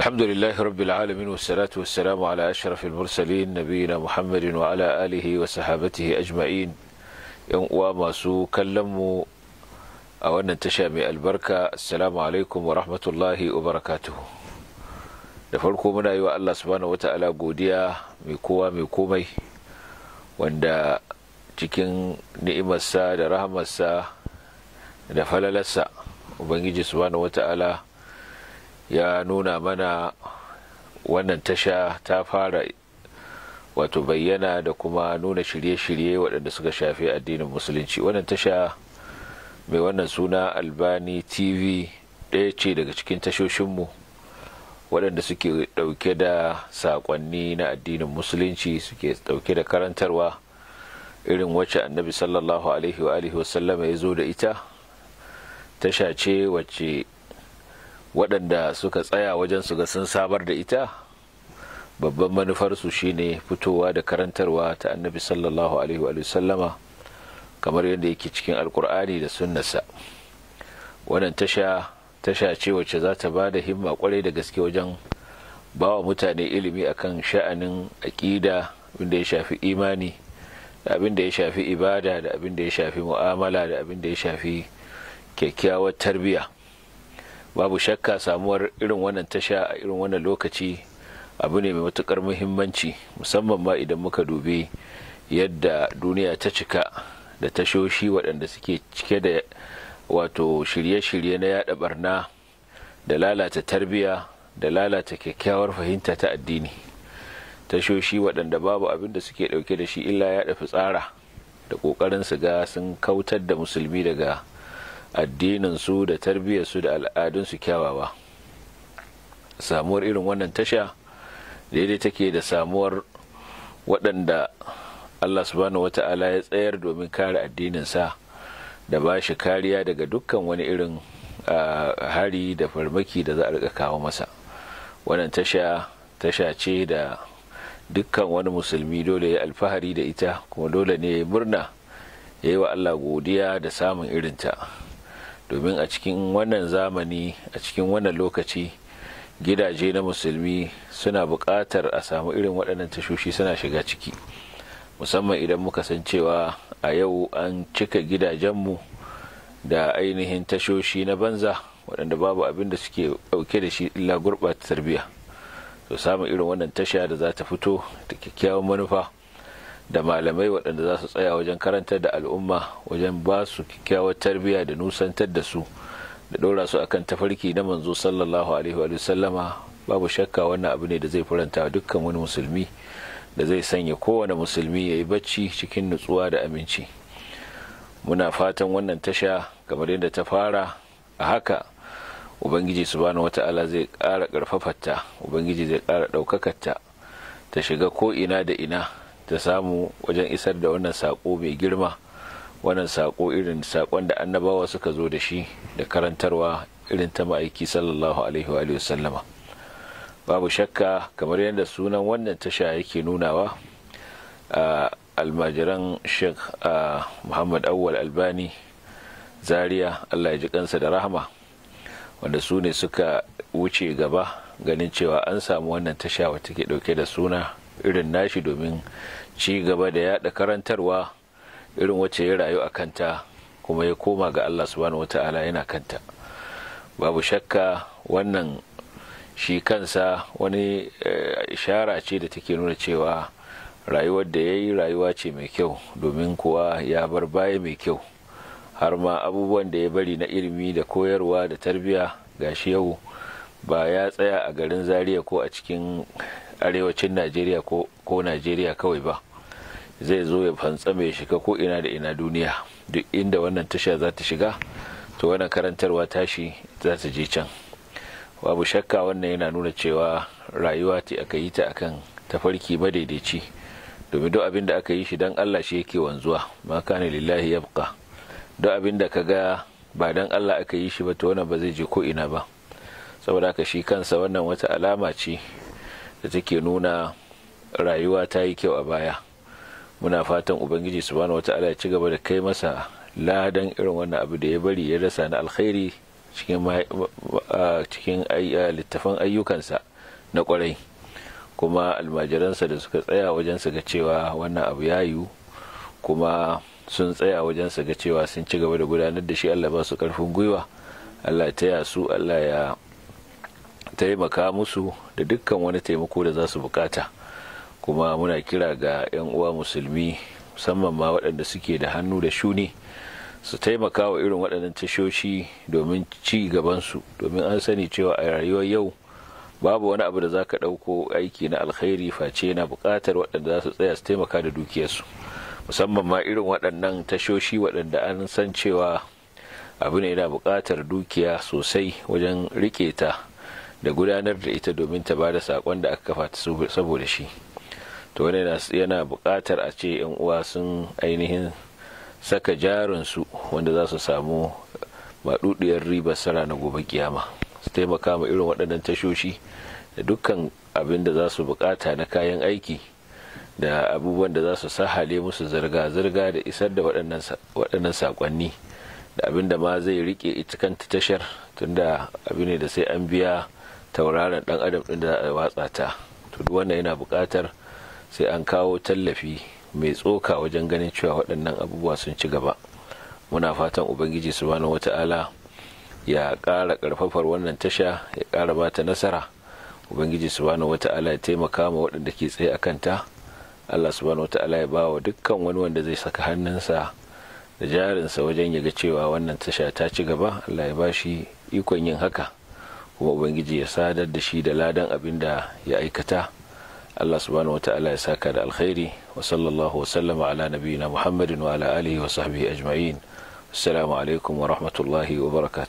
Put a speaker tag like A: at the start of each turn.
A: الحمد لله رب العالمين والصلاة والسلام على أشرف المرسلين نبينا محمد وعلى آله وصحابته أجمعين yan uwa masu kallon mu a wannan tasha mai albarka assalamu alaikum wa rahmatullahi wa barakatuhu da farko muna yi wa Allah subhanahu wata'ala godiya mai kowa mai komai wanda cikin ni'imarsa da rahamarsa da falalarsa ubangiji subhanahu wata'ala ya nuna mana wannan tasha ta fara wato bayyana da kuma nuna shirye-shirye waɗanda suka shafi addinin musulunci wannan tasha mai wannan suna albani tv ɗaya ce daga cikin tashoshinmu waɗanda suke ɗauke da saƙonni na addinin musulunci suke ɗauke da karantarwa irin wacce annabi sallallahu alaihi wa alihi wasallama ya zo da ita tasha ce wacce waɗanda suka tsaya wajen su ga sun sabar da ita babban manufarsu shine fitowa da karantarwa ta annabi sallallahu alaihi wa sallama kamar yadda yake cikin alkur'ani da sunnasa wannan tasha tasha ce wacce za ta ba da himma kwarai da gaske wajen ba wa mutane ilimi akan sha'anin aƙida abinda ya shafi imani da abin da ya shafi ibada da abin da ya shafi mu'amala da abin da ya shafi kyakkyawar tarbiyya babu shakka samuwar irin wannan tasha a irin wannan lokaci abu ne mai matukar muhimmanci musamman ma idan muka dubi yadda duniya ta cika da tashoshi waɗanda suke cike da wato shirye-shirye na yada barna da lalata tarbiya da lalata kyakkyawar fahimta ta addini tashoshi waɗanda babu abin da suke ɗauke da shi illa yada fitsara da ƙoƙarin su ga sun kautar da musulmi daga addininsu da tarbiyyarsu da al'adunsu kyawawa samuwar irin wannan tasha daidai take da samuwar waɗanda Allah subhanahu wata'ala ya tsayar domin kare addininsa da ba shi kariya daga dukkan wani irin hari da farmaki da za a rika kawo masa wannan tasha tasha ce da dukkan wani musulmi dole ya alfahari da ita kuma dole ne ya murna ya yi wa Allah godiya da samun irinta domin a cikin wannan zamani a cikin wannan lokaci gidaje na musulmi suna buƙatar a samu irin waɗannan tashoshi suna shiga ciki musamman idan muka san cewa a yau an cika gidajenmu da ainihin tashoshi na banza waɗanda babu abin da suke ɗauke da shi illa gurɓata tarbiyya to samun irin wannan tasha da za ta fito da kyakkyawan manufa da malamai waɗanda za su tsaya wajen karantar da al'umma wajen ba su kyakkyawar tarbiyya da nusantar da su da ɗora su akan tafarki na manzo sallallahu alaihi wa sallama babu shakka wannan abu ne da zai faranta dukkan wani musulmi da zai sanya kowane musulmi ya yi bacci cikin nutsuwa da aminci muna fatan wannan tasha kamar yadda ta fara a haka ubangiji subhanahu wata'ala zai ƙara ƙarfafarta ubangiji zai ƙara ɗaukakarta ta shiga ko ina da ina ta samu wajen isar da wannan saƙo mai girma wannan saƙo irin saƙon da annabawa suka zo da shi da karantarwa irin ta ma'aiki sallallahu alaihi wa sallama babu shakka kamar yadda sunan wannan tasha yake nunawa a almajiran sheikh muhammad awwal albani zaria allah ya ji kansa da rahama wanda su ne suka wuce gaba ganin cewa an samu wannan tasha wata ke dauke da suna irin nashi domin ci gaba da yada karantarwa irin wacce ya rayu a kanta kuma ya koma ga Allah subhanahu wata'ala yana kanta babu shakka wannan shi kansa wani ishara ce da take nuna cewa rayuwar da ya yi rayuwa ce mai kyau domin kuwa ya bar baya mai kyau har ma abubuwan da ya bari na ilimi da koyarwa da tarbiya gashi yau ba ya tsaya a garin zaria ko a cikin arewacin najeriya ko najeriya kawai ba zai zo ya fantsame shiga ko ina da ina duniya duk inda wannan tasha za ta shiga to wannan karantarwa tashi za ta je can babu shakka wannan yana nuna cewa rayuwa ce aka yi ta akan tafarki madaidaici domin duk abin da aka yi shi don allah shi yake wanzuwa ma kana lillahi yabqa duk abin da kaga ba don allah aka yi shi ba to wannan ba zai je ko ina ba saboda haka shi kansa wannan wata alama ce da take nuna rayuwa ta yi kyau a baya muna fatan ubangiji subhanahu wata'ala ya ci gaba da kai masa ladan irin wannan abu da ya bari ya rasa na alkhairi cikin cikin littafan ayyukansa na kwarai kuma almajiransa da suka tsaya wajen su ga cewa wannan abu ya yiwu kuma sun tsaya wajen su ga cewa sun ci gaba da gudanar da shi Allah ba su karfin gwiwa Allah ya taya su Allah ya taimaka musu da dukkan wani taimako da za su bukata kuma muna kira ga 'yan uwa musulmi musamman ma waɗanda suke da hannu da shuni su taimaka wa irin waɗannan tashoshi domin ci gabansu domin an sani cewa a rayuwar yau babu wani abu da za ka ɗauko aiki na alkhairi face na buƙatar waɗanda za su tsaya su taimaka da dukiyarsu musamman ma irin waɗannan tashoshi waɗanda an san cewa abu ne na buƙatar dukiya sosai wajen riƙe ta da gudanar da ita domin ta ba da saƙon da aka kafa ta saboda shi to wani yana buƙatar a ce 'yan uwa sun ainihin saka jarinsu wanda za su samu maɗuɗiyar ribar sara na gobe kiyama su taimaka ma irin waɗannan tashoshi da dukkan abin da za su buƙata na kayan aiki da abubuwan da za su sahale musu zirga-zirga da isar da waɗannan saƙonni da abin da ma zai rike ita kanta tashar tunda abin ne da sai an biya tauraron ɗan adam ɗin da za a watsa ta to duk wannan yana buƙatar sai an kawo tallafi mai tsoka wajen ganin cewa waɗannan abubuwa sun ci gaba muna fatan ubangiji subhanahu wata'ala ya ƙara ƙarfafar wannan tasha ya ƙara bata nasara ubangiji subhanahu wata'ala ya taimaka ma waɗanda ke tsaye a kanta allah subhanahu wata'ala ya bawa dukkan wani wanda zai saka hannunsa da jarinsa wajen ya ga cewa wannan tasha ta ci gaba allah ya bashi ikon yin haka kuma ubangiji ya sadar da shi da ladan abin da ya aikata Allah subhanahu wata'ala ya saka da alkhairi wa sallallahu wa sallama ala nabiyina Muhammadin wa ala alihi wa sahbihi ajma'in assalamu alaikum wa rahmatullahi wa barakatuh